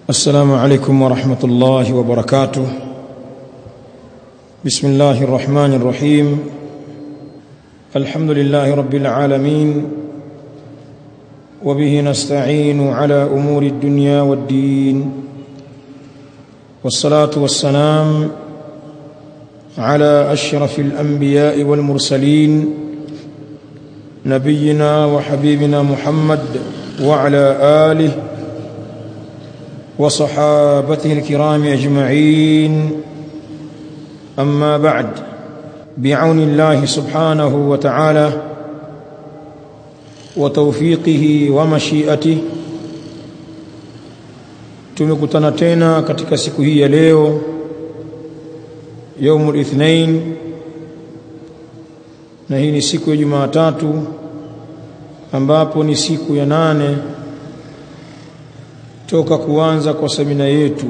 السلام عليكم ورحمة الله وبركاته بسم الله الرحمن الرحيم الحمد لله رب العالمين وبه نستعين على أمور الدنيا والدين والصلاة والسلام على أشرف الأنبياء والمرسلين نبينا وحبيبنا محمد وعلى آله وصحابته الكرام أجمعين أما بعد بعون الله سبحانه وتعالى وتوفيقه ومشيئته tumekutana tena katika siku hii ya leo yaumul ithnain na hii ni siku ya Jumatatu ambapo ni siku ya nane toka kuanza kwa semina yetu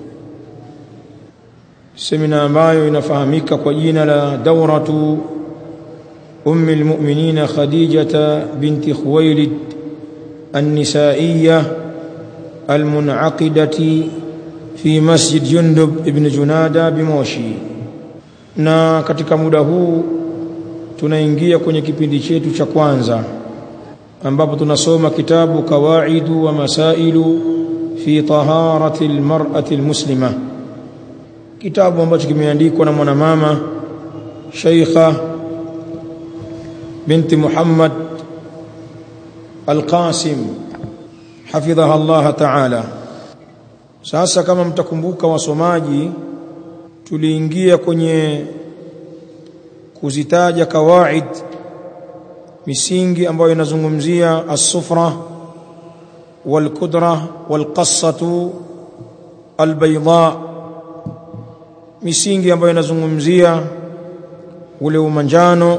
semina ambayo inafahamika kwa jina la dauratu ummi almu'minina khadijata binti khuwailid النسائية المنعقدة في مسجد جندب ابن جنادة بموشي na katika muda huu tunaingia kwenye kipindi chetu cha kwanza ambapo tunasoma kitabu kawaidu wa masailu fi taharati almar'ati almuslima kitabu ambacho kimeandikwa na mwanamama Sheikha binti Muhammad Al-Qasim hafidhaha Allah ta'ala sasa kama mtakumbuka wasomaji tuliingia kwenye kuzitaja kawaid misingi ambayo inazungumzia as-sufra wal-kudra wal-qassatu al-bayda misingi ambayo inazungumzia ule umanjano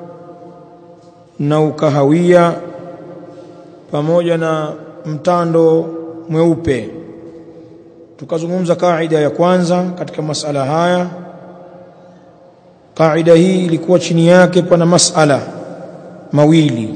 na ukahawia pamoja na mtando mweupe tukazungumza kaida ya kwanza katika masala haya kaida hii ilikuwa chini yake pana masala mawili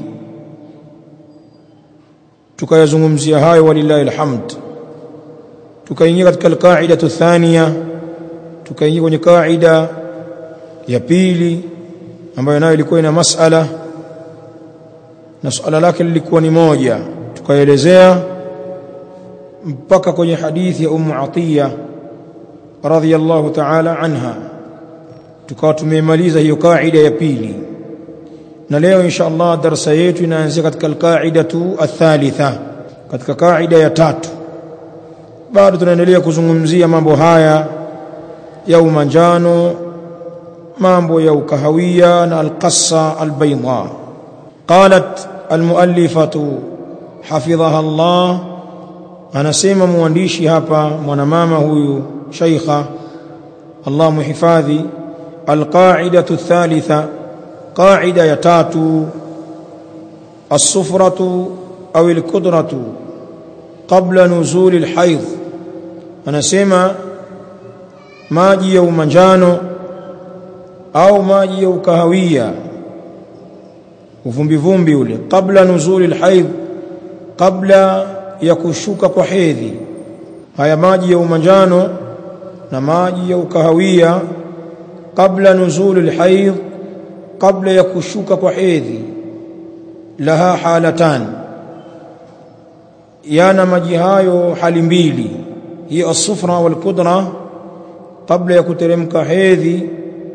tukayazungumzia hayo walillahi alhamd tukaingia katika alqaida thania tukaingia kwenye kaida ya pili ambayo nayo ilikuwa ina masala na suala lake lilikuwa ni moja tukaelezea mpaka kwenye hadithi ya Ummu Atiya radhiyallahu ta'ala anha tukawa tumemaliza hiyo kaida ya pili na leo insha Allah darasa yetu inaanzia katika alqaidatu athalitha katika kaida ya tatu bado tunaendelea kuzungumzia mambo haya ya umanjano mambo ya ukahawia na alqassa albayda qalat almuallifatu hafidhaha Allah anasema mwandishi hapa mwanamama huyu shaykha Allah muhifadhi alqaidatu thalitha qaida ya tatu as-sufratu au al-qudratu qabla nuzul al-hayd anasema maji ya umanjano au maji ya ukahawia uvumbi vumbi ule kabla nuzuli alhaid kabla ya kushuka kwa hedhi haya maji ya umanjano na maji ya ukahawia kabla nuzuli alhaid kabla ya kushuka kwa hedhi laha halatan yana maji hayo hali mbili hiyo as-sufra wal qudra kabla ya kuteremka hedhi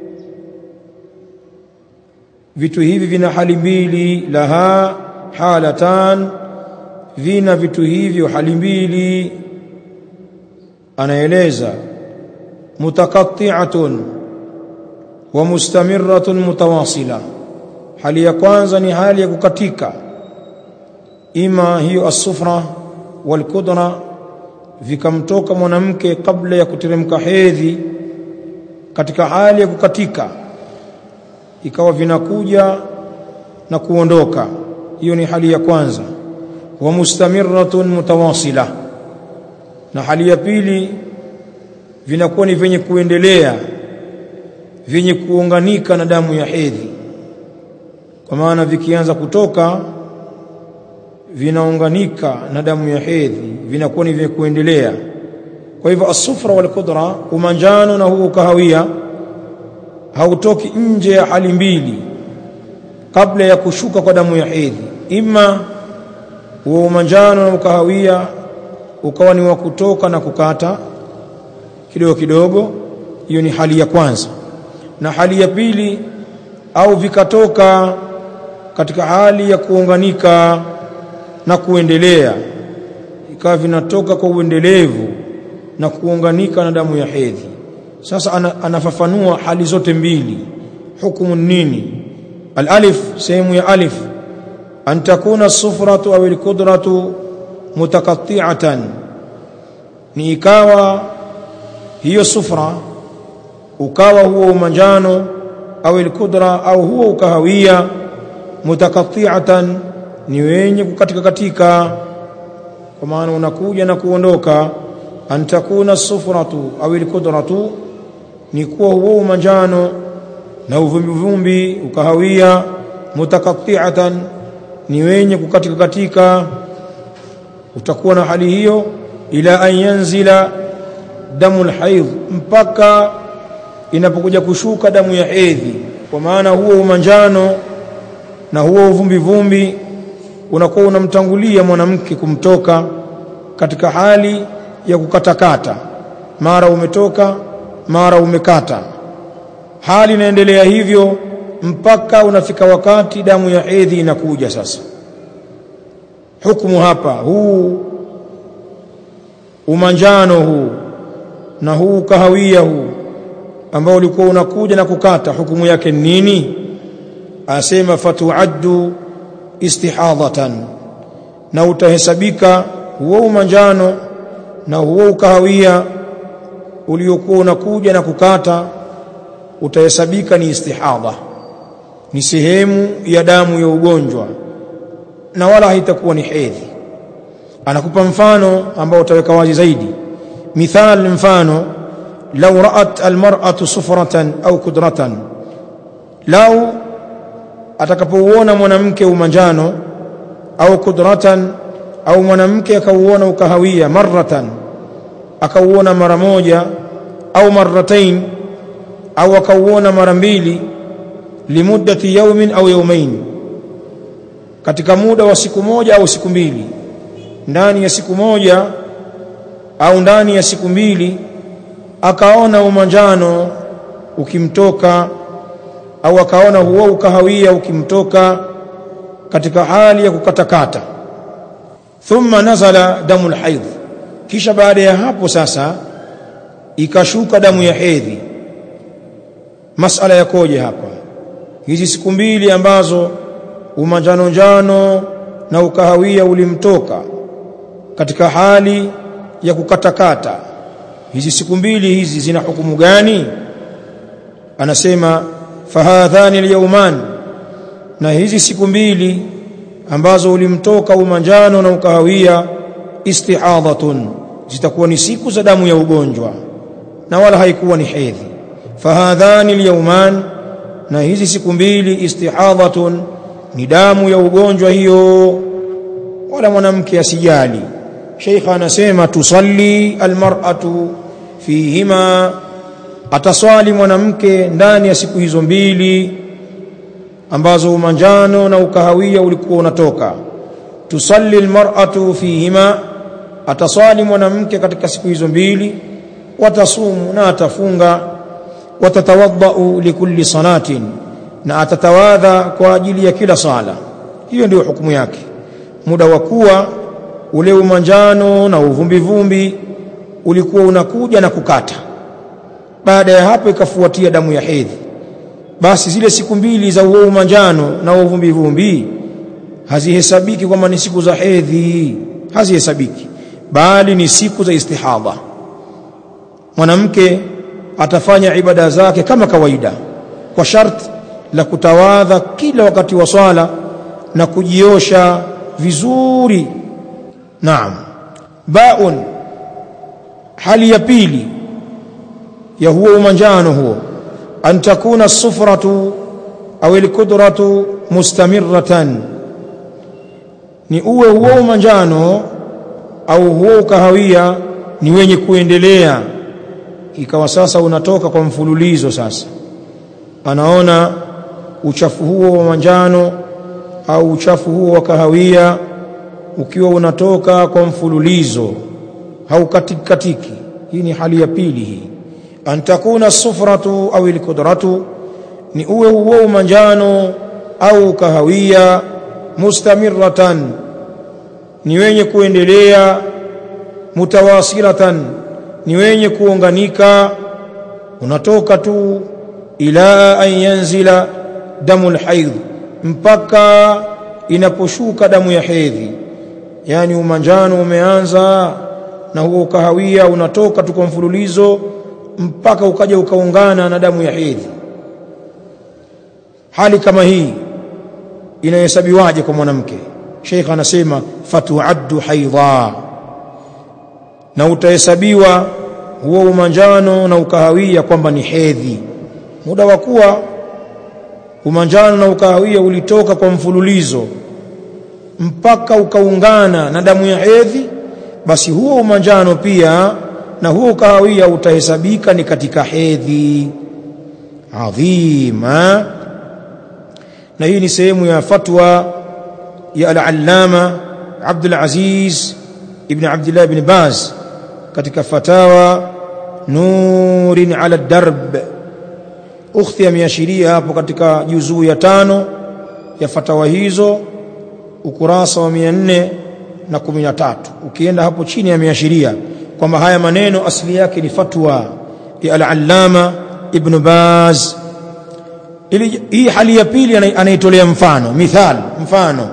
vitu hivi vina hali mbili laha halatan vina vitu hivyo hali mbili anaeleza mutakatti'atun wa mustamirratun mutawasila hali ya kwanza ni hali ya kukatika ima hiyo as-sufra wal kudra vikamtoka mwanamke kabla ya kuteremka hedhi katika hali ya kukatika ikawa vinakuja na kuondoka hiyo ni hali ya kwanza wa mustamirratun mutawasila na hali ya pili vinakuwa ni vyenye kuendelea vyenye kuunganika na damu ya hedhi kwa maana vikianza kutoka vinaunganika na damu ya hedhi vinakuwa ni vya kuendelea kwa hivyo asufra wal kudra umanjano na huo kahawia hautoki nje ya hali mbili kabla ya kushuka kwa damu ya hedhi ima huo umanjano na ukahawia ukawa ni wa kutoka na kukata kidogo kidogo hiyo ni hali ya kwanza na hali ya pili au vikatoka katika hali ya kuunganika na kuendelea ikawa vinatoka kwa uendelevu na kuunganika na damu ya hedhi sasa ana, anafafanua hali zote mbili hukumu nini alif sehemu ya alif an takuna sufratu au alqudratu mutakatti'atan ni ikawa hiyo sufra ukawa huo umanjano au alqudra au huo ukahawia mutakatti'atan ni wenye kukatika katika kwa maana unakuja na kuondoka an takuna sufratu au alqudratu ni kuwa huo umanjano na uvumbi vumbi ukahawia mutakatti'atan ni wenye kukatika katika utakuwa na hali hiyo ila an yanzila damu alhaidh mpaka inapokuja kushuka damu ya hedhi kwa maana huo umanjano na huo uvumbi vumbi unakuwa unamtangulia mwanamke kumtoka katika hali ya kukatakata mara umetoka mara umekata hali inaendelea hivyo mpaka unafika wakati damu ya hedhi inakuja sasa hukumu hapa huu umanjano huu na huu kahawia huu ambao ulikuwa unakuja na kukata hukumu yake nini asema fatuaddu istihadhatan na utahesabika huo umanjano na huo ukahawia uliokuwa unakuja na kukata utahesabika ni istihadha ni sehemu ya damu ya ugonjwa na wala haitakuwa ni hedhi anakupa mfano ambao utaweka wazi zaidi mithal mfano law ra'at almar'atu sufratan au kudratan lau atakapouona mwanamke umanjano au kudratan au mwanamke akauona ukahawia marratan akauona mara moja au marratain au akauona mara mbili limuddati yaumin au yaumain katika muda wa siku moja au siku mbili ndani ya siku moja au ndani ya siku mbili akaona umanjano ukimtoka au akaona huo ukahawia ukimtoka katika hali ya kukatakata thumma nazala damu alhaidh kisha baada ya hapo sasa ikashuka damu ya hedhi masala yakoje hapa hizi siku mbili ambazo umanjano njano na ukahawia ulimtoka katika hali ya kukatakata hizi siku mbili hizi zina hukumu gani anasema fahadhani alyawman na hizi siku mbili ambazo ulimtoka umanjano na ukahawia istihadhatun zitakuwa ni siku za damu ya ugonjwa na wala haikuwa ni hedhi fahadhani alyawman na hizi siku mbili istihadhatun ni damu ya ugonjwa hiyo wala mwanamke asijali sheikha anasema tusalli almar'atu fihima ataswali mwanamke ndani ya siku hizo mbili ambazo umanjano na ukahawia ulikuwa unatoka tusalli almar'atu fihima ataswali mwanamke katika siku hizo mbili watasumu na atafunga watatawadhau likulli salatin na atatawadha kwa ajili ya kila sala hiyo ndio hukumu yake muda wa kuwa ule umanjano na uvumbi vumbi ulikuwa unakuja na kukata baada ya hapo ikafuatia damu ya hedhi basi zile siku mbili za huo umanjano na uvumbi vumbi hazihesabiki kwamba ni siku za hedhi hazihesabiki bali ni siku za istihadha mwanamke atafanya ibada zake kama kawaida kwa sharti la kutawadha kila wakati wa swala na kujiosha vizuri naam baun hali ya pili ya huo umanjano huo an takuna sufratu au alqudratu mustamirratan ni uwe huo umanjano au huo ukahawia ni wenye kuendelea ikawa sasa unatoka kwa mfululizo sasa anaona uchafu huo wa manjano au uchafu huo wa kahawia ukiwa unatoka kwa mfululizo haukatikatiki katiki. hii ni hali ya pili hii an takuna sufratu au ilkudratu ni uwe huo manjano au kahawia mustamiratan ni wenye kuendelea mutawasilatan ni wenye kuunganika unatoka tu ila an yanzila damu alhaidh mpaka inaposhuka damu ya hedhi yani umanjano umeanza na huo kahawia unatoka tu kwa mfululizo mpaka ukaja ukaungana na damu ya hedhi hali kama hii inahesabiwaje kwa mwanamke Sheikh anasema fatuaddu haidha na utahesabiwa huo umanjano na ukahawia kwamba ni hedhi muda wa kuwa umanjano na ukahawia ulitoka kwa mfululizo mpaka ukaungana na damu ya hedhi basi huo umanjano pia na huo ukahawia utahesabika ni katika hedhi adhima na hii ni sehemu ya fatwa ya al-allama Abdul Aziz ibn Abdullah ibn Baz katika fatawa nurin ala darb ukhti ameashiria hapo katika juzuu ya tano ya fatawa hizo ukurasa wa 413 ukienda hapo chini ameashiria kwamba haya maneno asili yake ni fatwa ya al-allama ibn Baz ili hii hali ya pili anaitolea mfano mithal mfano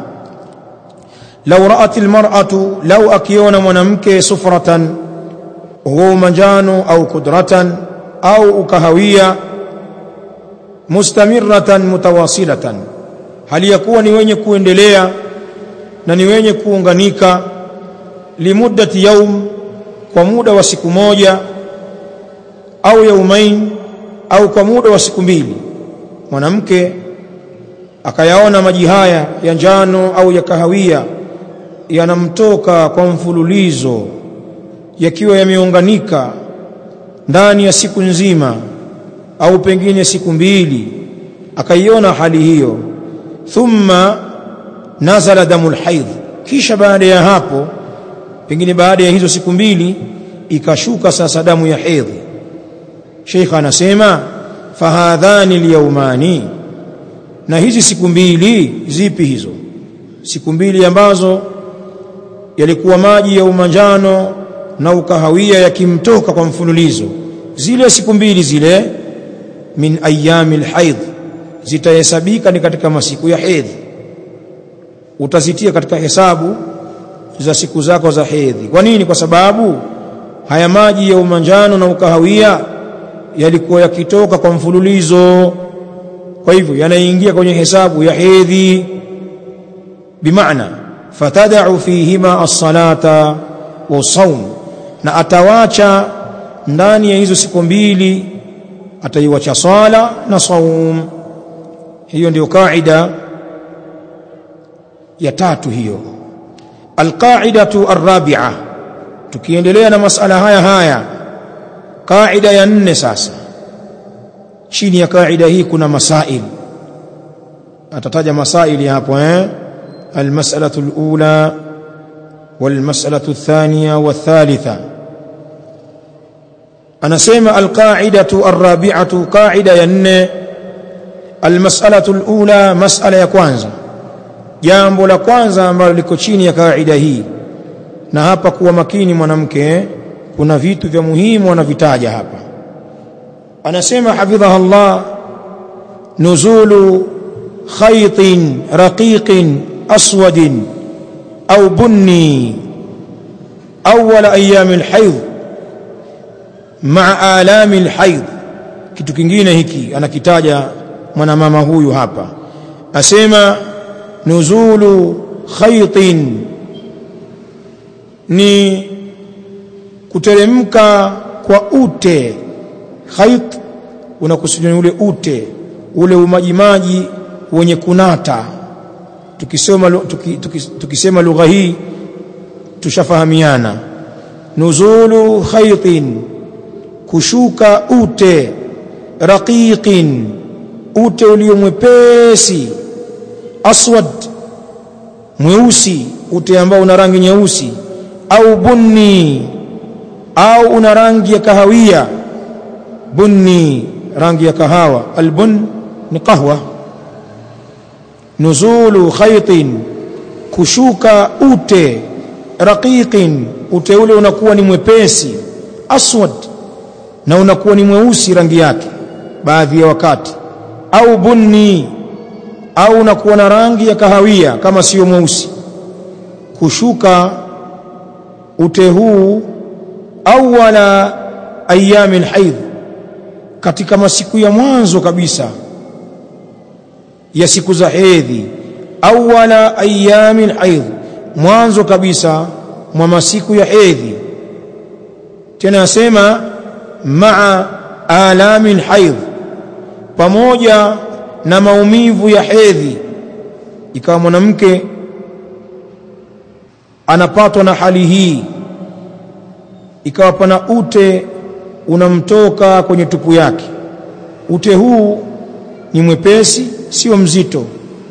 law ra'at almar'atu law akiona mwanamke sufratan huwa manjano au kudratan au ukahawia mustamiratan mutawasilatan hali ya kuwa ni wenye kuendelea na ni wenye kuunganika limuddati yaum kwa muda wa siku moja au yaumain au kwa muda wa siku mbili mwanamke akayaona maji haya ya njano au ya kahawia yanamtoka kwa mfululizo yakiwa yameunganika ndani ya siku nzima au pengine siku mbili akaiona hali hiyo thumma nazala damul haidh kisha baada ya hapo pengine baada ya hizo siku mbili ikashuka sasa damu ya hedhi Sheikh anasema fahadhani alyawmani na hizi siku mbili zipi hizo siku mbili ambazo yalikuwa maji ya umanjano na ukahawia yakimtoka kwa mfululizo zile siku mbili zile min ayami alhaidh zitahesabika ni katika masiku ya hedhi utazitia katika hesabu za siku zako za hedhi kwa nini kwa sababu haya maji ya umanjano na ukahawia yalikuwa yakitoka kwa mfululizo kwa hivyo yanaingia kwenye hesabu ya hedhi bimaana fatada'u fihima as-salata wa saum na atawacha ndani ya hizo siku mbili ataiwacha swala na saum hiyo ndio kaida ya tatu hiyo alqaidatu arrabi'a tukiendelea na masala haya haya kaida ya nne sasa chini ya kaida hii kuna masail atataja masaili hapo eh almas'alatu alula walmas'alatu athaniya wathalitha anasema alqaidatu arrabi'atu qaida ya nne almas'alatu alula mas'ala ya kwanza jambo la kwanza ambalo liko chini ya kaida hii na hapa kuwa makini mwanamke kuna vitu vya muhimu anavitaja hapa anasema hafidhaha Allah nuzulu khaytin raqiqin aswadin au bunni awwal ayyam alhayd ma'a alami alhayd kitu kingine hiki anakitaja mwanamama huyu hapa asema nuzulu khaytin ni kuteremka kwa ute khayt unakusudia ule ute ule umajimaji wenye kunata tukisema tuki, tuki, tukisema lugha hii tushafahamiana nuzulu khaytin kushuka ute raqiqin ute ulio mwepesi aswad mweusi ute ambao una rangi nyeusi au bunni au una rangi ya kahawia bunni rangi ya kahawa albun ni qahwa nuzulu khaytin kushuka ute raqiqin ute ule unakuwa ni mwepesi aswad na unakuwa ni mweusi rangi yake baadhi ya wakati au bunni au unakuwa na rangi ya kahawia kama sio mweusi kushuka ute huu awala ayami alhaidh katika masiku ya mwanzo kabisa ya siku za hedhi awala ayami alhaidh mwanzo kabisa mwa masiku ya hedhi tena asema maa alami alhaidh pamoja na maumivu ya hedhi ikawa mwanamke anapatwa na hali hii ikawa pana ute unamtoka kwenye tupu yake ute huu ni mwepesi sio mzito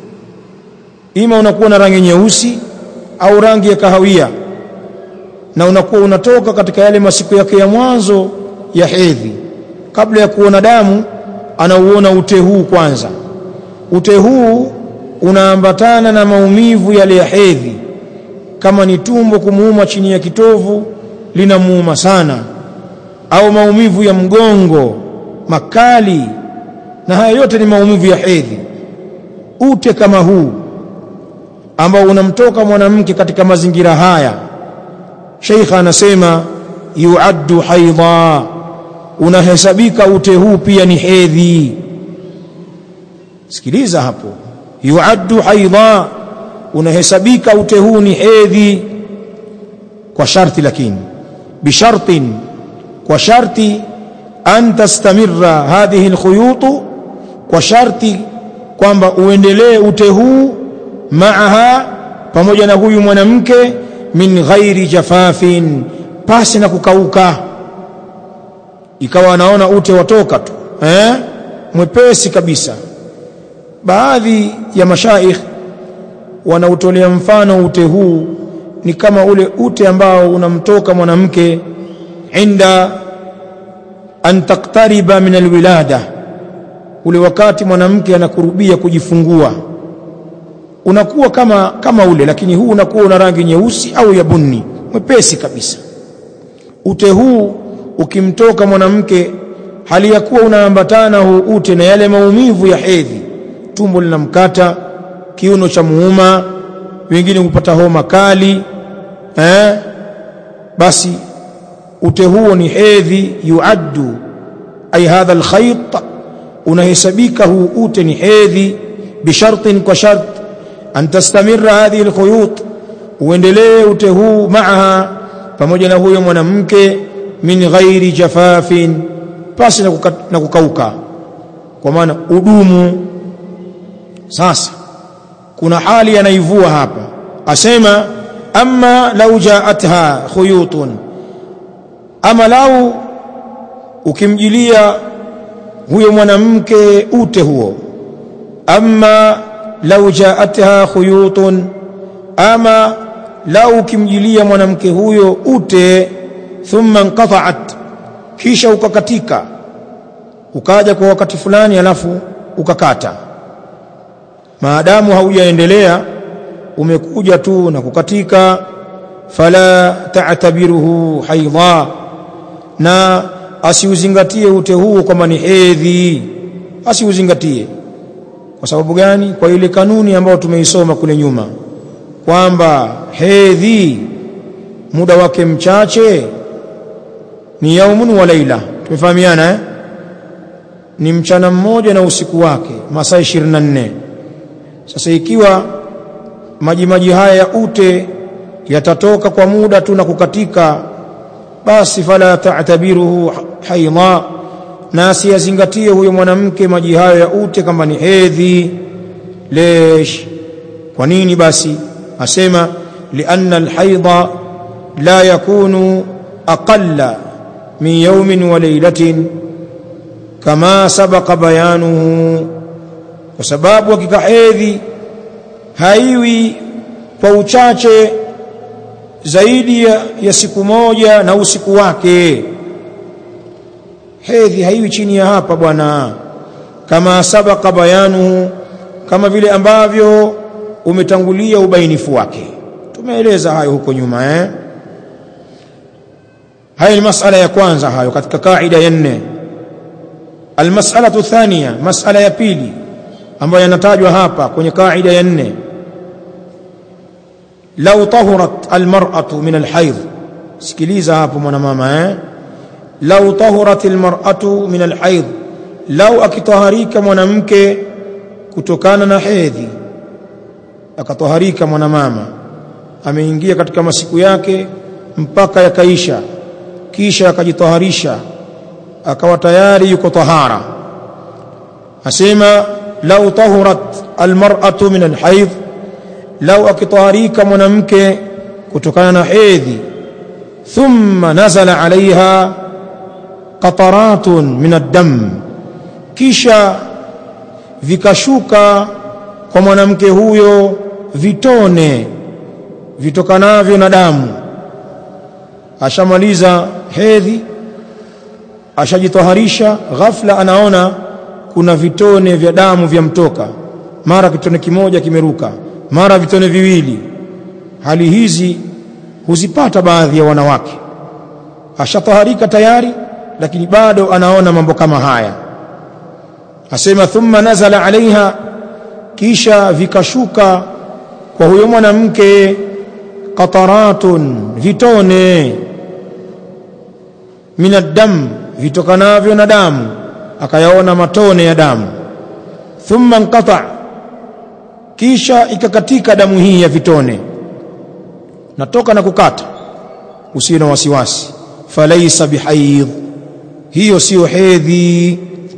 ima unakuwa na rangi nyeusi au rangi ya kahawia na unakuwa unatoka katika yale masiku yake ya mwanzo ya hedhi kabla ya kuona damu anauona ute huu kwanza ute huu unaambatana na maumivu yale ya hedhi kama ni tumbo kumuuma chini ya kitovu linamuuma sana au maumivu ya mgongo makali na haya yote ni maumivu ya hedhi ute kama huu ambao unamtoka mwanamke katika mazingira haya sheikha anasema yuaddu haidha unahesabika ute huu pia ni hedhi sikiliza hapo yuaddu haidha unahesabika ute huu ni hedhi kwa sharti lakini bishartin kwa sharti an tastamirra hadhihi alkhuyutu kwa sharti kwamba uendelee ute huu maaha pamoja na huyu mwanamke min ghairi jafafin pasi na kukauka ikawa anaona ute watoka tu eh mwepesi kabisa baadhi ya mashaikh wanautolea mfano ute huu ni kama ule ute ambao unamtoka mwanamke inda an taktariba min alwilada ule wakati mwanamke anakurubia kujifungua unakuwa kama kama ule lakini huu unakuwa una rangi nyeusi au ya bunni mwepesi kabisa ute huu ukimtoka mwanamke hali ya kuwa unaambatana huu ute na yale maumivu ya hedhi tumbo linamkata kiuno cha muuma wengine hupata homa kali eh basi ute huo ni hedhi yuaddu ay hadha alkhayt unahesabika huu ute ni hedhi bishartin kwa shart an tastamirra hadhihi alkhuyut uendelee ute huu maaha pamoja na huyo mwanamke min ghairi jafafin pasi na, kuka, na kukauka kwa maana udumu sasa kuna hali anaivua hapa asema amma lau jaatha khuyutun ama lau ukimjilia huyo mwanamke ute huo amma lau jaatha khuyutun ama lau ukimjilia mwanamke huyo ute thumma inqata'at kisha ukakatika ukaja kwa wakati fulani alafu ukakata maadamu haujaendelea umekuja tu na kukatika fala ta'tabiruhu haidha na asiuzingatie ute huo kwamba ni hedhi asiuzingatie kwa sababu gani kwa ile kanuni ambayo tumeisoma kule nyuma kwamba hedhi muda wake mchache ni yaumun wa laila tumefahamiana eh? ni mchana mmoja na usiku wake masaa 24 sasa ikiwa maji maji haya ya ute yatatoka kwa muda tu na kukatika basi fala ta'tabiruhu haidha na asiyazingatie huyo mwanamke maji hayo ya ute kama ni hedhi lesh kwa nini basi asema lianna alhaidha la yakunu aqalla min yawmin wa laylatin kama sabaqa bayanuhu kwa sababu hakika hedhi haiwi kwa uchache zaidi ya, ya siku moja na usiku wake hedhi haiwi chini ya hapa bwana kama sabaka bayanuhu kama vile ambavyo umetangulia ubainifu wake tumeeleza hayo huko nyuma eh haya ni masala ya kwanza hayo katika kaida ya nne almas'alatu thania masala ya pili ambayo yanatajwa hapa kwenye kaida ya nne lau tahurat almar'atu min alhaidh sikiliza hapo mwanamama eh lau tahurat almar'atu min alhaidh lau akitaharika mwanamke kutokana na hedhi akataharika mwanamama ameingia katika masiku yake mpaka yakaisha kisha akajitaharisha akawa tayari yuko tahara asema lau tahurat almar'atu min alhaidh lau akitaharika mwanamke kutokana na hedhi thumma nazala alaiha qataratun min ad-dam kisha vikashuka kwa mwanamke huyo vitone vitokanavyo na damu ashamaliza hedhi ashajitoharisha ghafla anaona kuna vitone vya damu vya mtoka mara kitone kimoja kimeruka mara vitone viwili hali hizi huzipata baadhi ya wanawake ashataharika tayari lakini bado anaona mambo kama haya asema thumma nazala alaiha kisha vikashuka kwa huyo mwanamke qataratun vitone min ad-dam vitokanavyo na damu akayaona matone ya damu thumma inqata kisha ikakatika damu hii ya vitone natoka na kukata usiwe na wasiwasi falaisa bihaidh hiyo sio hedhi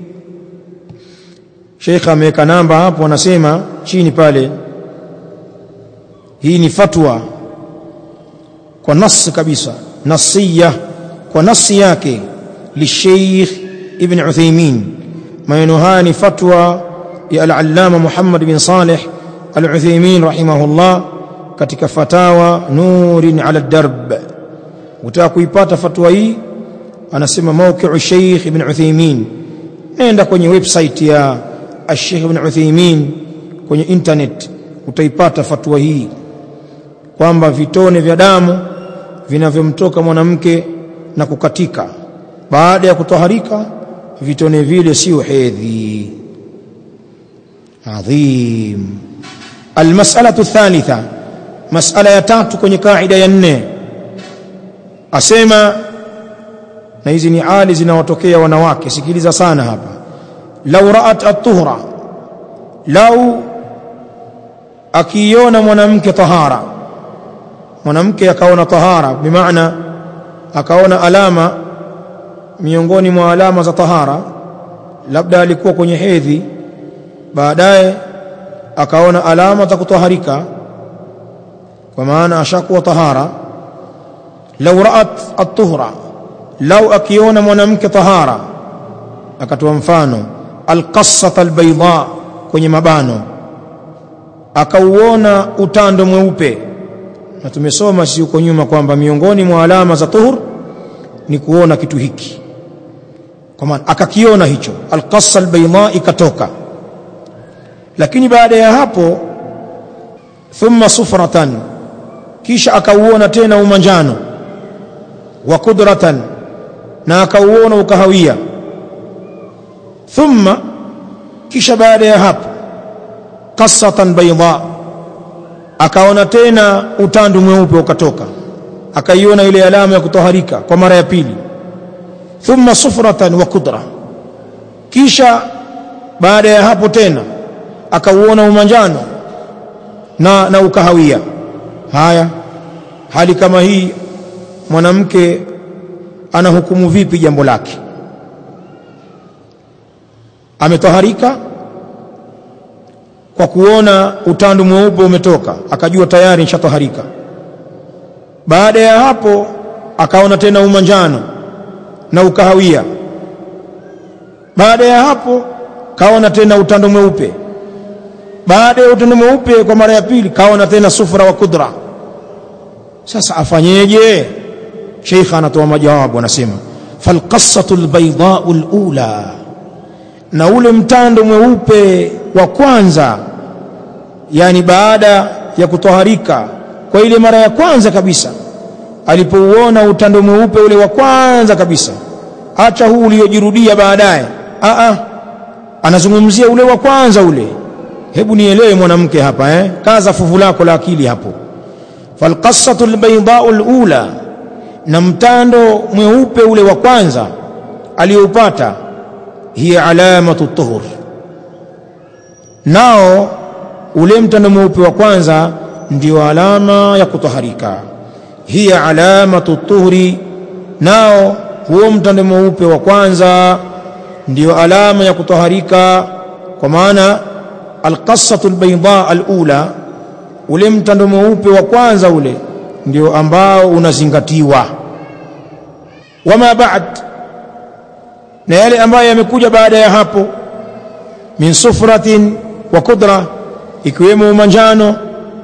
Sheikh ameweka namba hapo anasema chini pale hii ni fatwa kwa nas kabisa nasiya kwa nasi yake lisheikh ibn Uthaymeen maneno haya ni fatwa ya al-allama Muhammad bin Saleh al-Uthaymeen rahimahullah katika fatawa nurin ala darb utaka kuipata fatwa hii anasema mawqi'u Sheikh ibn Uthaymeen nenda kwenye website ya Sheikh ibn Uthaymeen kwenye internet utaipata fatwa hii kwamba vitone vya damu vinavyomtoka mwanamke na kukatika baada ya kutoharika vitone vile sio hedhi adhim almas'alatu thalitha mas'ala ya tatu kwenye kaida ya nne asema na hizi ni hali zinawatokea wanawake sikiliza sana hapa lau ra'at at-tuhra lau akiona mwanamke tahara mwanamke akaona tahara bimaana akaona alama miongoni mwa alama za tahara labda alikuwa kwenye hedhi baadaye akaona alama za kutoharika kwa maana ashakuwa tahara lau ra'at at-tuhra lau akiona mwanamke tahara akatoa mfano alqassata albayda kwenye mabano akauona utando mweupe na tumesoma si huko nyuma kwamba miongoni mwa alama za tuhur ni kuona kitu hiki kwa maana akakiona hicho alqassa albayda ikatoka lakini baada ya hapo thumma sufratan kisha akauona tena umanjano wa kudratan na akauona ukahawia thumma kisha baada ya hapo qasatan bayda akaona tena utandu mweupe ukatoka akaiona ile alama ya kutoharika kwa mara ya pili thumma sufratan wa kudra kisha baada ya hapo tena akauona umanjano na, na ukahawia haya hali kama hii mwanamke anahukumu vipi jambo lake kwa kuona utandu mweupe umetoka akajua tayari nishataharika baada ya hapo akaona tena umanjano na ukahawia baada ya hapo kaona tena utando mweupe baada ya utando mweupe kwa mara ya pili kaona tena sufra wa kudra sasa afanyeje sheikh anatoa majawabu anasema falqassatu albaydau alula na ule mtando mweupe wa kwanza yani baada ya kutoharika kwa ile mara ya kwanza kabisa alipouona utando mweupe ule wa kwanza kabisa acha huu uliojirudia baadaye a a anazungumzia ule wa kwanza ule hebu nielewe mwanamke hapa eh kaza fuvu lako la akili hapo falqassatu albaydau alula na mtando mweupe ule wa kwanza aliyoupata hiya alamatu tuhur nao ule mtando mweupe wa kwanza ndio alama ya kutoharika hiya alamatu tuhuri nao huo mtando mweupe wa kwanza ndio alama ya kutoharika kwa maana alqassatu albayda alula ule mtando mweupe wa kwanza ule ndio ambao unazingatiwa wama ba'd na yale ambayo yamekuja baada ya hapo min sufratin wa kudra ikiwemo manjano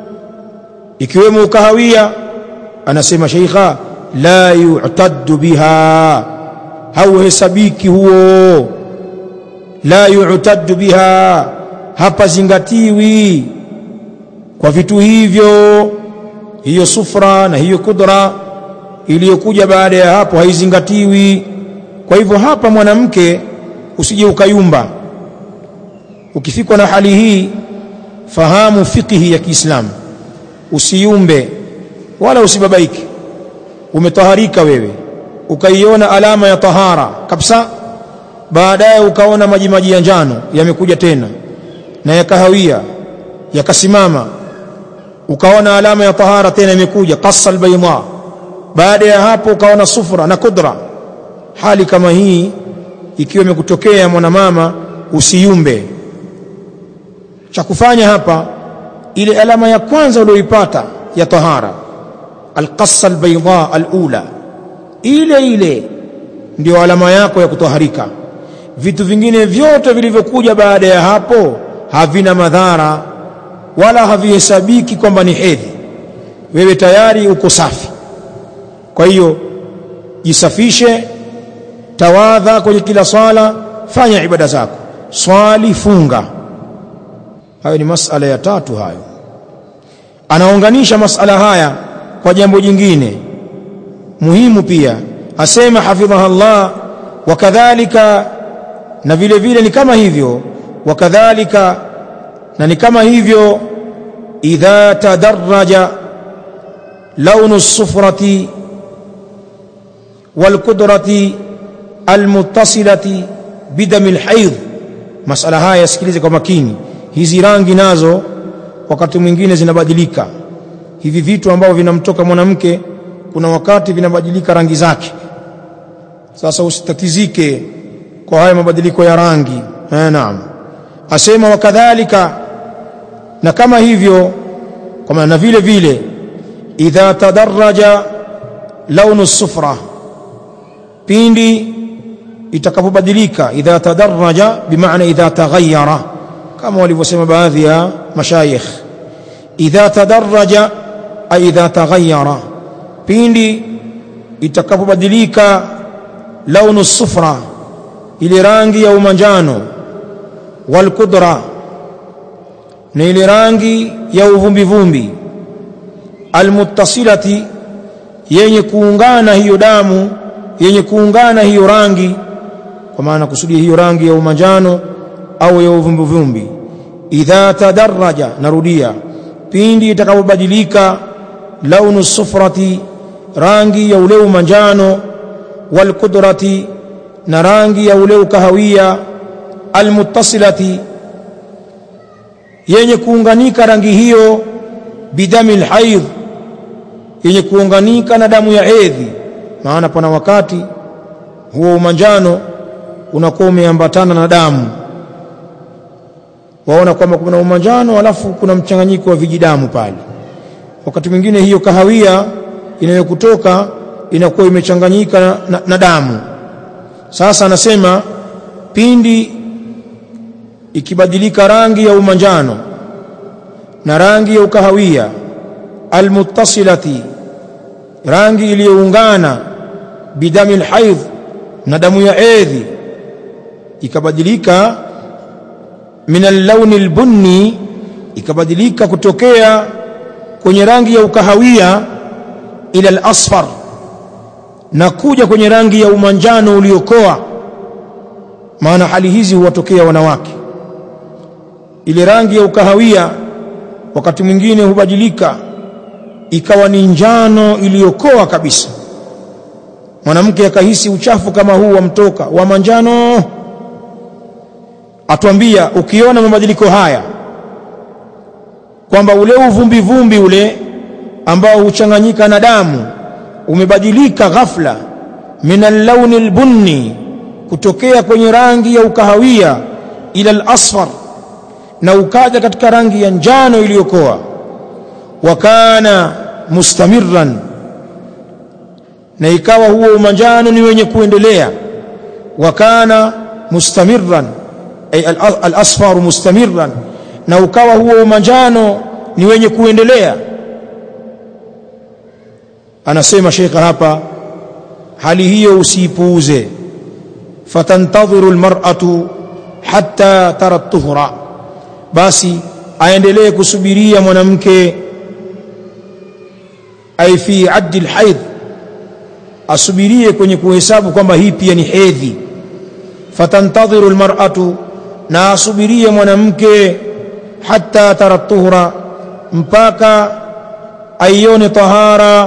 ikiwemo kahawia anasema sheikha la yu'taddu biha hauhesabiki huo la yu'taddu biha hapa zingatiwi kwa vitu hivyo hiyo sufra na hiyo kudra iliyokuja baada ya hapo haizingatiwi kwa hivyo hapa mwanamke usije ukayumba ukifikwa na hali hii fahamu fikihi ya Kiislamu usiyumbe wala usibabaike umetaharika wewe ukaiona alama ya tahara kabisa baadaye ukaona maji maji ya njano yamekuja tena na ya kahawia yakasimama ukaona alama ya tahara tena imekuja qassa albayda baada ya hapo ukaona sufra na kudra hali kama hii ikiwa imekutokea mwanamama usiyumbe cha kufanya hapa ile alama ya kwanza uliyoipata ya tahara alqassa albayda alula ile ile ndio alama yako ya kutoharika vitu vingine vyote vilivyokuja baada ya hapo havina madhara wala havihesabiki kwamba ni hedhi wewe tayari uko safi kwa hiyo jisafishe tawadha kwenye kila swala fanya ibada zako swali funga hayo ni masala ya tatu hayo anaunganisha masala haya kwa jambo jingine muhimu pia asema hafidhaha Allah wakadhalika na vile vile ni kama hivyo wakadhalika na ni kama hivyo idha tadarraja launu sufrati walqudrati almuttasilati bidami alhaidh masala haya yasikilize kwa makini hizi rangi nazo wakati mwingine zinabadilika hivi vitu ambavyo vinamtoka mwanamke kuna wakati vinabadilika rangi zake sasa usitatizike kwa haya mabadiliko ya rangi eh naam asema wakadhalika na kama hivyo kwa maana vile vile idha tadarraja launu sufra pindi itakapobadilika idha tadarraja bimaana idha taghayyara kama walivyosema baadhi ya mashayikh idha tadarraja ay idha taghayyara pindi itakapobadilika launu sufra ile rangi ya umanjano wal kudra na ile rangi ya uvumbi vumbi almuttasilati yenye kuungana hiyo damu yenye kuungana hiyo rangi kwa maana kusudia hiyo rangi ya umanjano au ya uvumbi vumbi idha tadarraja narudia pindi itakapobadilika launu sufrati rangi ya ule umanjano wal kudrati na rangi ya ule ukahawia almuttasilati yenye kuunganika rangi hiyo bidami alhaidh yenye kuunganika na damu ya hedhi maana pana wakati huo umanjano unakuwa umeambatana na damu waona kwamba kuna umanjano alafu kuna mchanganyiko wa vijidamu pale wakati mwingine hiyo kahawia inayokutoka inakuwa imechanganyika na, na, na damu sasa anasema pindi ikibadilika rangi ya umanjano na rangi ya ukahawia almuttasilati rangi iliyoungana bidami alhaidh na damu ya edhi ikabadilika min allauni albunni ikabadilika kutokea kwenye rangi ya ukahawia ila alasfar na kuja kwenye rangi ya umanjano uliokoa maana hali hizi huwatokea wanawake ile rangi ya ukahawia wakati mwingine hubadilika ikawa ni njano iliyokoa kabisa mwanamke akahisi uchafu kama huu wamtoka wa manjano atuambia ukiona mabadiliko haya kwamba ule uvumbi vumbi ule ambao huchanganyika na damu umebadilika ghafla min allauni albunni kutokea kwenye rangi ya ukahawia ila alasfar na ukaja katika rangi ya njano iliyokoa wa kana mustamirran na ikawa huo umanjano ni wenye kuendelea wa kana mustamirran ay al-asfar mustamirran na ukawa huo umanjano ni wenye kuendelea anasema shekha hapa hali hiyo usiipuuze fatantadhiru almar'atu hatta tara tuhra basi aendelee kusubiria mwanamke ay fi addi alhaidh asubirie kwenye kuhesabu kwamba hii pia ni hedhi fatantadhiru almar'atu na asubirie mwanamke hatta tara tuhra mpaka aione tahara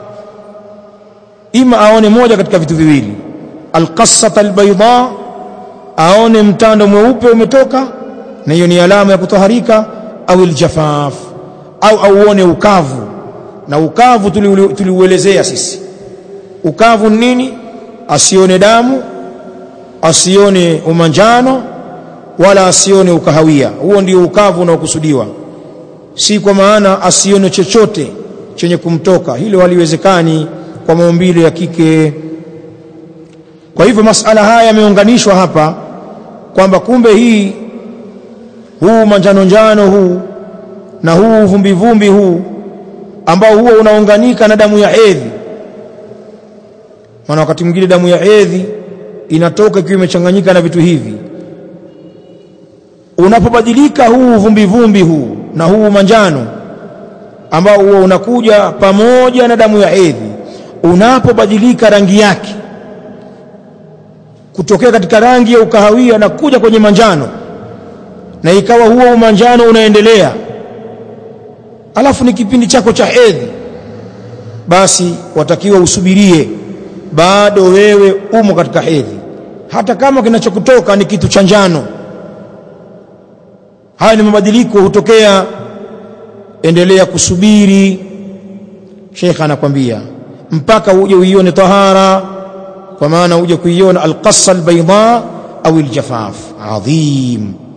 ima aone moja katika vitu viwili alqassata albayda aone mtando mweupe umetoka na hiyo ni alama ya kutaharika au aljafaf au auone ukavu na ukavu tuliuelezea sisi ukavu nini asione damu asione umanjano wala asione ukahawia huo ndio ukavu unaokusudiwa si kwa maana asione chochote chenye kumtoka hilo haliwezekani kwa maumbile ya kike kwa hivyo masala haya yameunganishwa hapa kwamba kumbe hii huu manjano njano huu na huu vumbi vumbi huu ambao huwa unaunganika na damu ya hedhi maana wakati mwingine damu ya hedhi inatoka ikiwa imechanganyika na vitu hivi unapobadilika huu vumbi vumbi huu na huu manjano ambao huwa unakuja pamoja na damu ya hedhi unapobadilika rangi yake kutokea katika rangi ya ukahawia na kuja kwenye manjano na ikawa huo umanjano unaendelea alafu ni kipindi chako cha hedhi basi watakiwa usubirie bado wewe umo katika hedhi hata kama kinachokutoka ni kitu cha njano haya ni mabadiliko hutokea endelea kusubiri Sheikh anakwambia mpaka uje uione tahara kwa maana uje kuiona alqassa albayda au aljafaf adhim